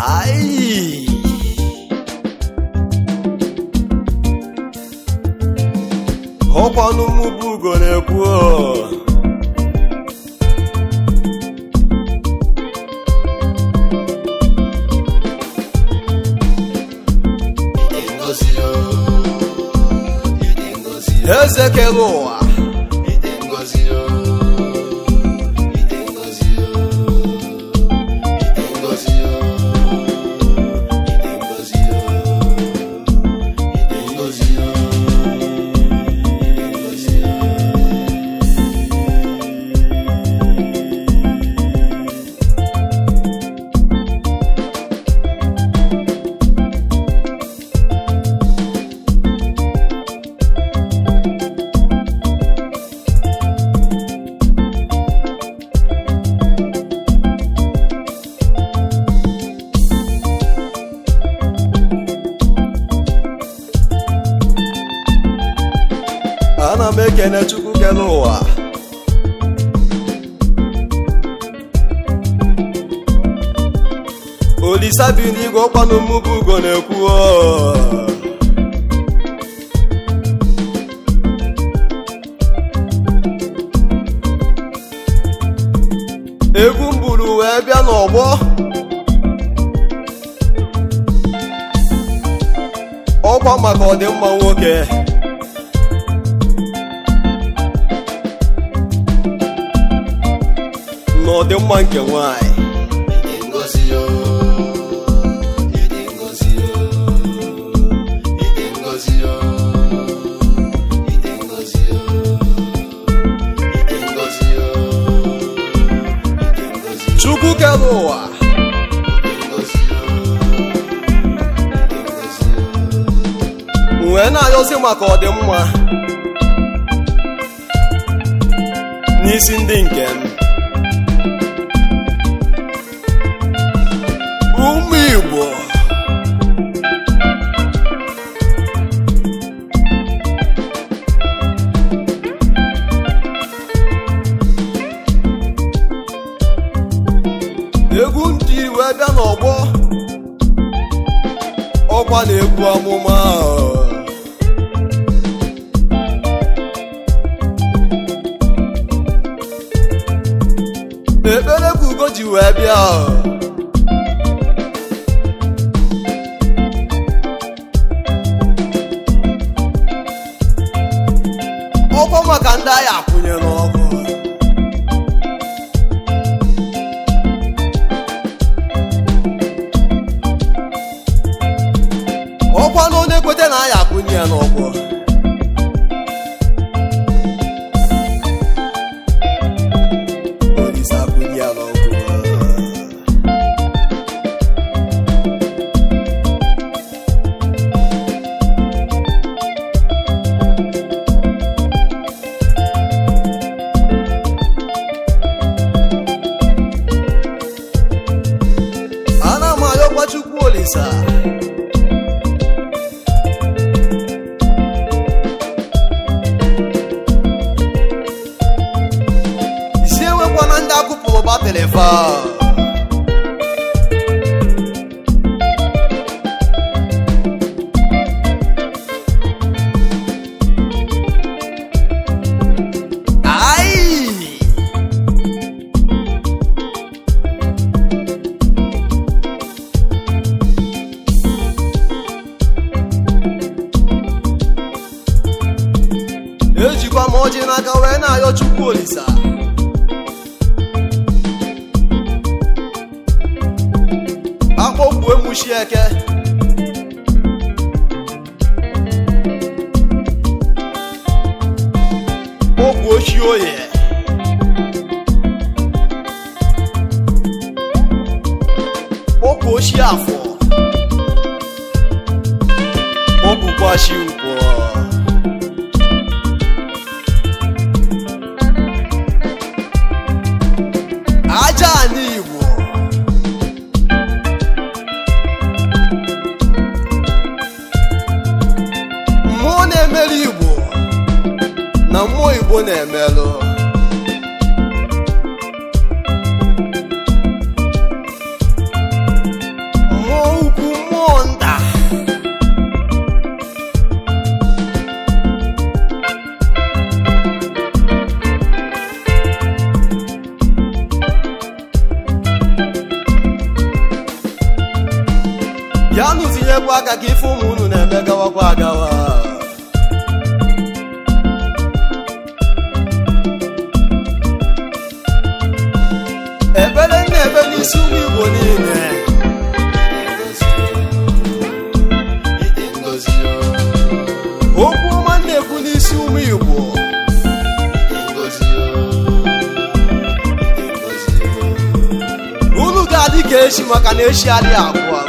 Ai! ọkwanụ mụ bụ ugo na-ekwu ọ. eze kere ụwa ana m ekene chukwu kere ụwa olisa bi n'igwe ọkwanụ mụ bụ ugo na-ekwu ọ. egwu m buru wee bịa n'ọgbọ ọkwa maka ọdịmma nwoke na ọdịmma nke nwanyị chukwu kere ụwa wee na-ayọzi maka ọdịmma n'isi ndị nke m ụmụ igbo egwu ndị wee bịa n'ọgbọ ọkwa na-egwu amụma ekpere ka ugo ji wee bịa ọkwa maka ndị agha akwụnye n'ọkụ ọkwa na onye kwete na agha akwụnye ya n'ọkụ Olise akwụnye ya n'ọkụ ana m ayọkwa chukwu olisa isi enwekwana ndị akụpụrụ batrị fa Ai! ejikwa m ọjị n'aka wee na-ayọ chukwu olisa akpọkwu emuchi eke okwu ochi oye okwu ochi afọ okwukwachi nkwọ aja anyị igbo mmụọ na-emeri igbo na mmụọ igbo na-emelụ bịanụ tinyekwa aka ka ife ụmụ unu na-eme gawakwa agawa ebere na-ebe n'isi ụmụ igbo niile okwu ọma na-ekwu n'isi ụmụ igbo unu ga-adị ka echi maka na echi adịghị agwụ agwụ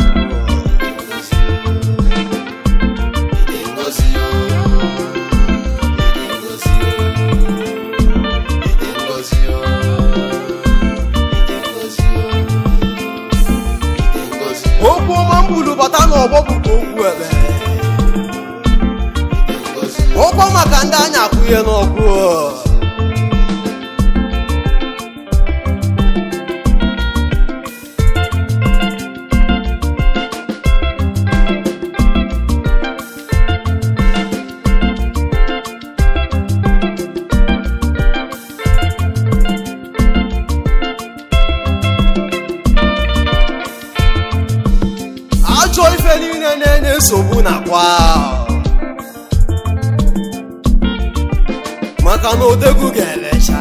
okwu ọma mbulu bata n'ọgbọ bụkwa okwu ebe ụkwọ maka ndị anya akwụnye n'ọkụ ajọ ife niile na-enye nsogbu nakwa maka na odegwu ga-elecha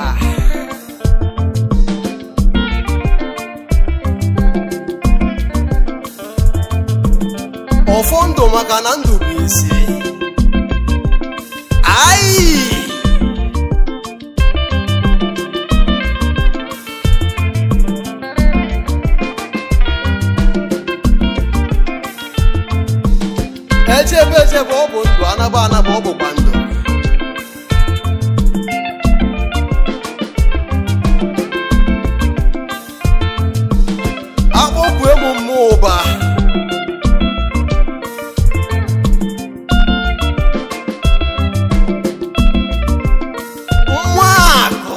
ọfọ ndụ maka na ndụ bụ isi ayi echebe echebe ọ bụ ndụ anaba anaba ọ bụkwa ndụ akpọkwu emu mmụọ ụba nwa akụ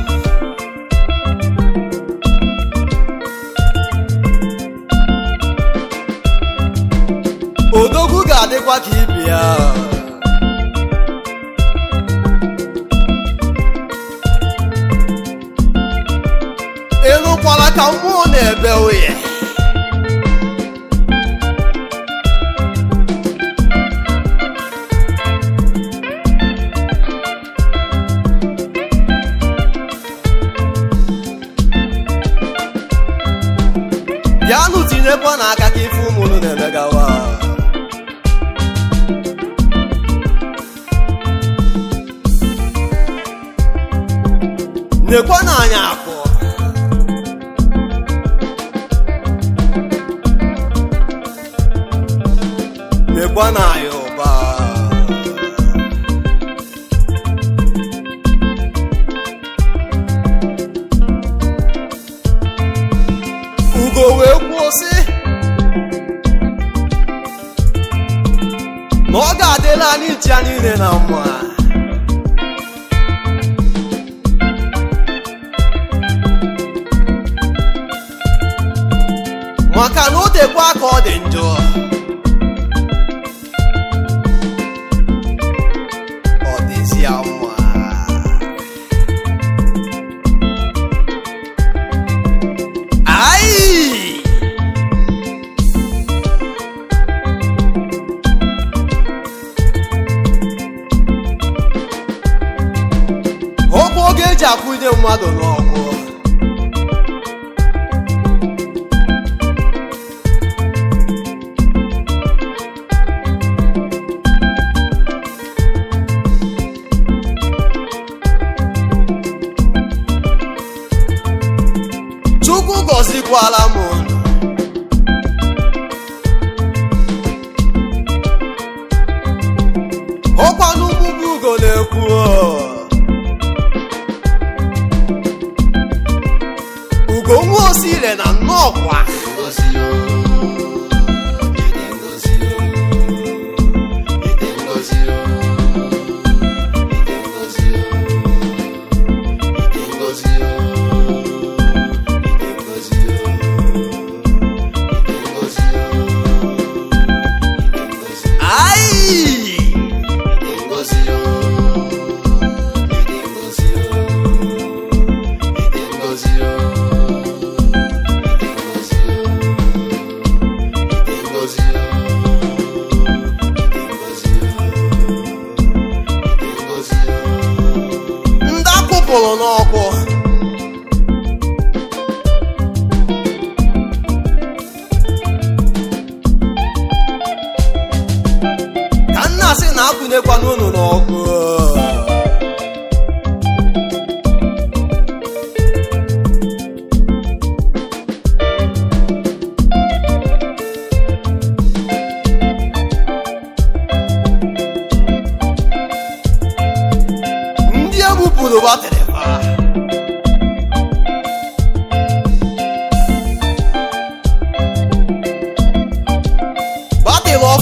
odogwu ga-adịkwa ka ibi ya ịnụkwala ka mmụọ na-ebe oye bịanụ tinyekwa n'aka ka ife ụmụnụ na-emegawa nekwa n'anya akụ nekwa n'anya ụba ugo wee kwuo sị na ọ ga-adịla anyị ji ya niile na mma maka na o dekwa ka ọ dị njọ ọ dịzi ya mma Ai! Ọkwa oge eji akwụnye mmadụ n'ọgwụ Chukwu gọzikwala m unu. ọkwa n'ụgbụgbụ ugo na-ekwu ọ. ugo nwa osire na nnọọkwa ai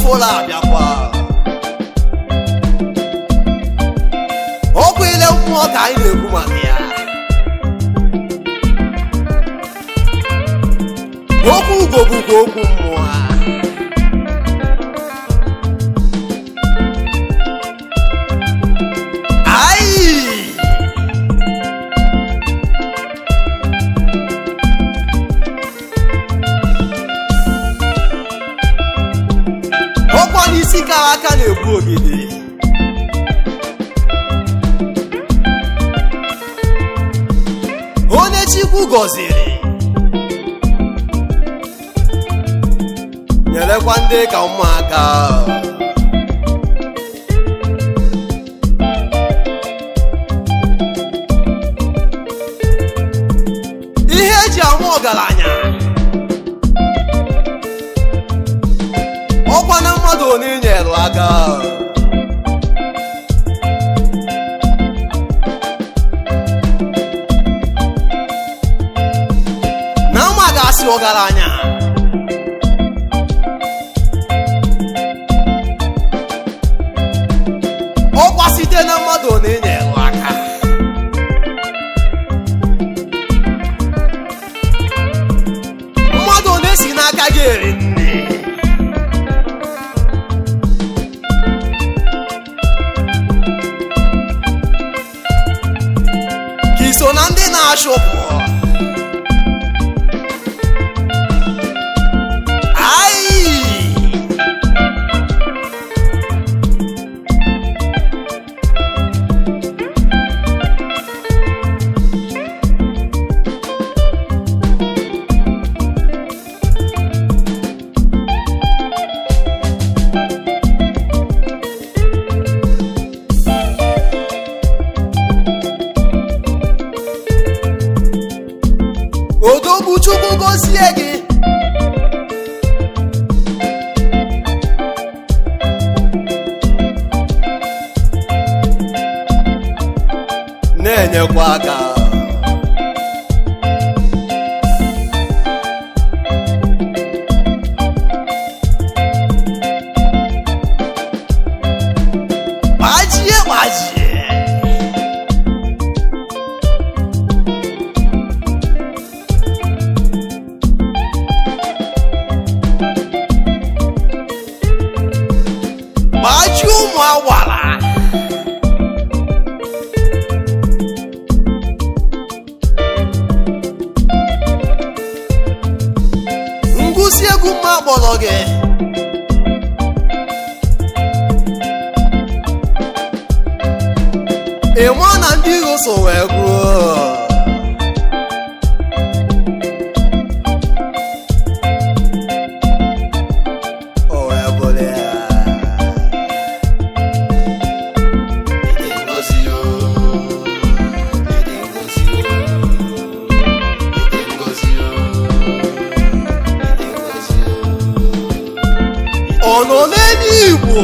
ọfụla abịakwa okwu ile mmụọ ka anyị na-ekwu maka ya okwu ugo bụkwa okwu mmụọ Ai! ọkwa n'isi kara aka na-egbu ogede onye chukwu gọziri nyerekwa ndị ka ụmụaka ihe eji ama ọgaranya ọkwa na mmadụ onye nyere aka na mma ga-asị ọgaranya ọkwa site na mmadụ onye nyere aka mmadụ onye si n'aka gị eri nne ka i so na ndị na-achụpụ ai odogwu chukwu gozie gị na-enyekwa aka gbajie gbajie gbajie ụmụ awara ngụsi egwu mma kpọrọ gị ị ma na ndị iro so wee gwuo o wee bụrụ ya ọ nọ n'elu igbo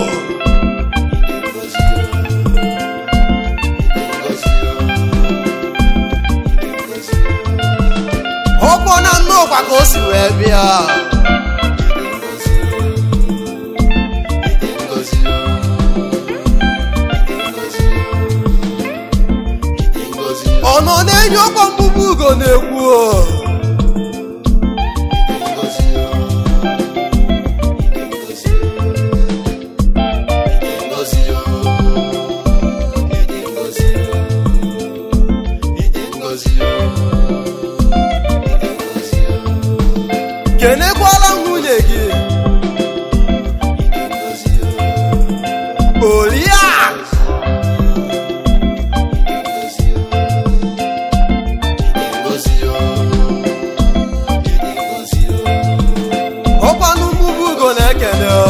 ọkpọ na nnọkwa ka o si wee bịa ọ nọ n'enyi ọkpọ mgbugbu ugo na-ekwu o. kenekwala nwunye gị oriakụ ọkwanụ mgbugbu ugo na-ekene o.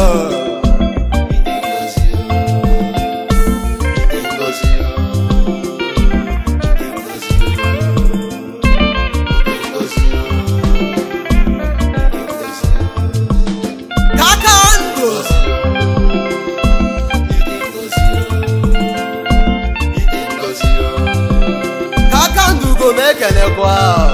kaka ndụ kaka ndụ ugo na-ekenekwa